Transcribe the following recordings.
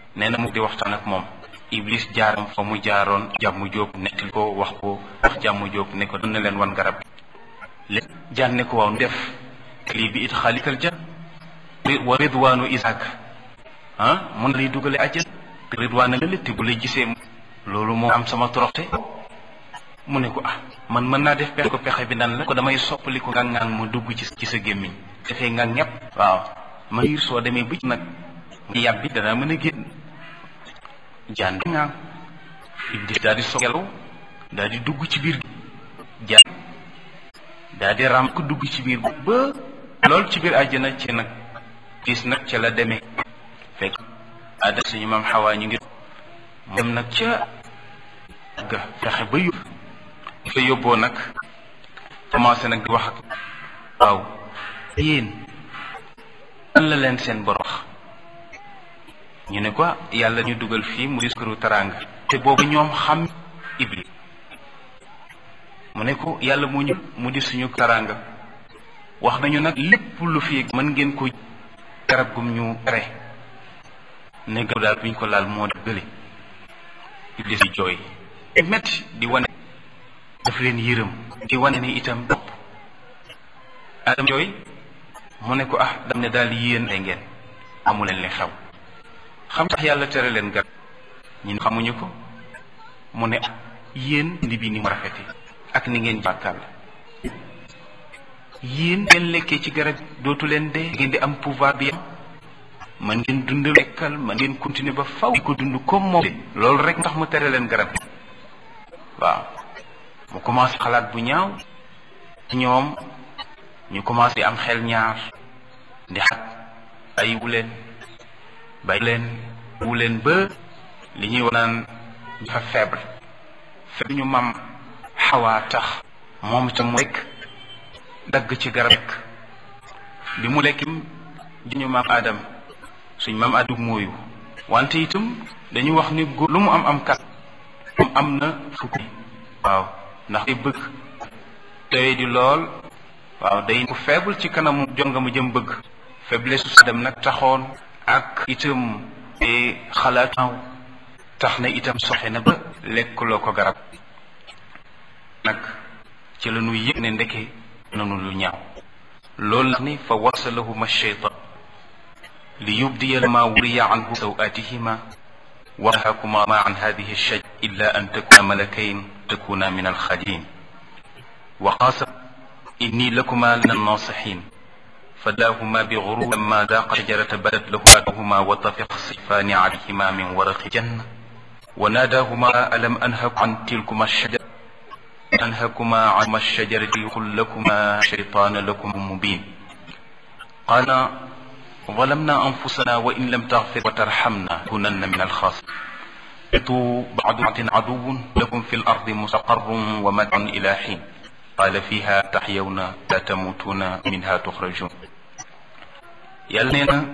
nee na mu di waxtaan ak moom iblis jaar fa mu jaaroon jàmm jóob nettali ko wax ko wax jàmm jóob ne ko doon na leen wan garab léegi jaan ne ko waaw def lii bi it xaalikal jan wa ridwaanu isaak ah mun lay dugale àjjan ridwaan la létti bu lay gisee loolu moo am sama toroxte mu ne ko ah man mën naa def pexe ko pexe bi nan la ko damay soppali ko ngang-ngang mu dugg ci ci sa gémmiñ defee nga ñepp waaw ma ngir soo demee bëcc nag nga yàbbi danaa mën a génn jaan ngaan iblis daal di so gelaw daal di dugg ci biir jaan daal di ram ko dugg ci biir ba lool ci biir àjjana ci nag gis nag ca la demee fekk ada suñu maam xawaa ñu ngi dem nag ca ga fexe ba yóbbu fa yóbboo nag commencé nag di wax ak waaw yéen lan la leen seen bor wax ñu ne ko yàlla ñu dugal fii mu di këru taraanga te boobu ñoom xam iblis mu ne ko yàlla mu ñu mu di suñu taraanga wax nañu nag lépp lu fi mën ngeen ko garab gum ñu tere ne garab daal buñ ko laal moo def gële iblis di jooy metti di wane daf leen yërëm di wane ni itam bopp adam jooy mu ne ko ah dam ne daal yéen ay ngeen amu leen li xew xam tax yàlla tere leen garab ñun xamuñu ko mu ne ah yéen indi bi ni mu rafete ak ni ngeen bàkkaar la yéen ngeen lekkee ci garab dootu leen dee ngeen di am pouvoir bi am man ngeen dund lekkal man ngeen continuer ba faw di ko dund comme moom loolu rek ndax mu tere leen garab waaw mu commencé xalaat bu ñaaw ñoom ñu commencé di am xel ñaar di xat bàyyiwu leen bàyyi leen wu leen ba li ñuy wax naan dafa faible faible ñu mam xawaa tax moom ca mu lekk dagg ci garab lekk bi mu lekkim ñu maam Adam suñ maam Adam mooyu wante itam dañu wax ni góor lu mu am am kat moom am na fukki waaw ndax day bëgg doy di lool waaw day ku faible ci kanamu jonga mu jëm bëgg faiblesse su dem nag taxoon ak itam xalaat tax na itam soxe na ba lekkuloo ko garab nag ci la ñu yëg ne ndeke nanu lu ñaaw loolu la ni fa wasalahuma sheytan li yubdiya ma wuriya anhu sawatihima ونهاكما ما عن هذه الشجرة إلا أن تكونا ملكين تكونا من الخالدين وقاسم إني لكما من الناصحين فداهما بغرور لما ذاق الشجرة بدت لهما وطفق الصيفان عليهما من ورق الجنة وناداهما ألم أنهك عن تلكما الشجرة أنهكما عن الشجرة يقول لكما شيطان لكم مبين قال ظلمنا أنفسنا وإن لم تغفر وترحمنا كنن من الخاسرين بعض عدو لكم في الأرض مستقر ومتع إلى حين قال فيها تحيون لا تموتون منها تخرجون يلنا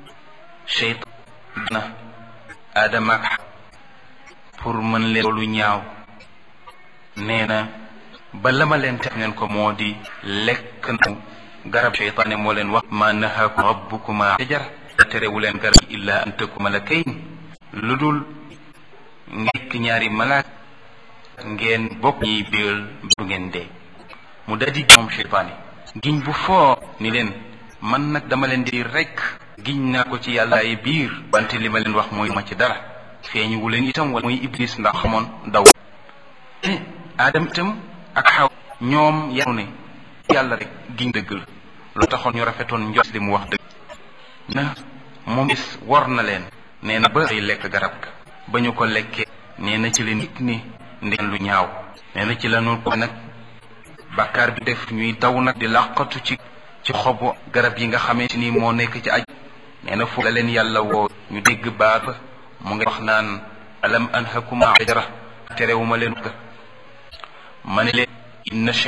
شيطان آدم ak pour mën leen lu ñaaw nee na ba la ma leen teg neen ko moo di lekk na garab cheytaane moo leen wax ma nahaakum rabbukuma shajar terewu leen garab illa an takuma malakayn lu dul ngekk ñaari malaak ngeen bokk ñiy bégal du ngeen dee mu daldi moom cheytaane giñ bu foo ni leen man nag dama leen di rekk giñ naa ko ci yàlla ay biir wante li ma leen wax mooy ma ci dara feeñu wu leen itam wala mooy iblis ndax xamoon daw aadam itam ak xaw ñoom yanu ne yàlla rek giñ dëgg la lu taxoon ñu rafetoon njot li mu wax dëgg na moom is war na leen nee na ba ay lekk garab ga ba ñu ko lekkee nee na ci leen nit ni ndeen lu ñaaw nee na ci lanu ko nag bàkkaar bi def ñuy daw nag di làqatu ci ci xobu garab yi nga xamante ni moo nekk ci aj nee na fu la leen yàlla woo ñu dégg baat mu ngi wax naan alam anhakuma ajara terewuma leen ma ne leen inna